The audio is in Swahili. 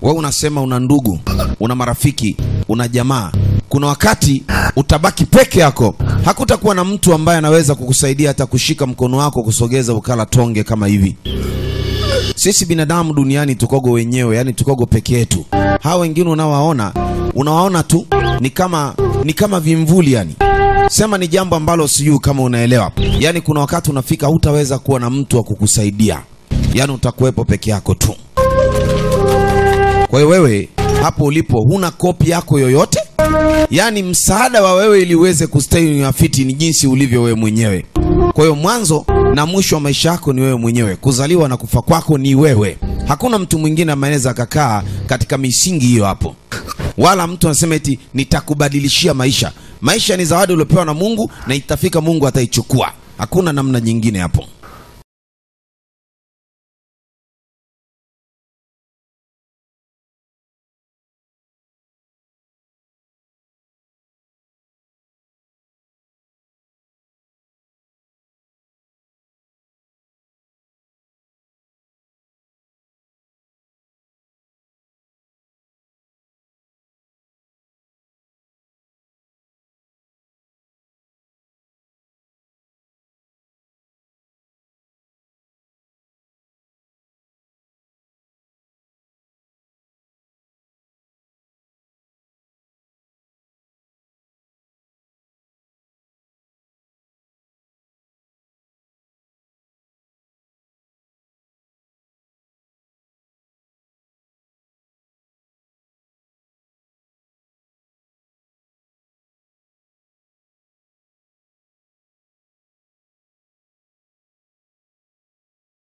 wewe unasema una ndugu, una marafiki, una jamaa. Kuna wakati utabaki peke yako, hakutakuwa na mtu ambaye anaweza kukusaidia hata kushika mkono wako kusogeza ukala tonge kama hivi. Sisi binadamu duniani tukogo wenyewe, yani tukogo peke yetu. Hawa wengine unawaona, unawaona tu ni kama ni kama vimvuli yani. Sema ni jambo ambalo sijui kama unaelewa. Yaani kuna wakati unafika hutaweza kuwa na mtu wa kukusaidia, yaani utakuwepo peke yako tu. Kwa hiyo wewe hapo ulipo huna kopi yako yoyote, yaani msaada wa wewe ili uweze kustawi afiti ni jinsi ulivyo wewe mwenyewe. Kwa hiyo mwanzo na mwisho wa maisha yako ni wewe mwenyewe, kuzaliwa na kufa kwako ni wewe. Hakuna mtu mwingine ambaye anaweza akakaa katika misingi hiyo hapo, wala mtu anasema eti nitakubadilishia maisha. Maisha ni zawadi uliopewa na Mungu na itafika Mungu ataichukua. Hakuna namna nyingine hapo.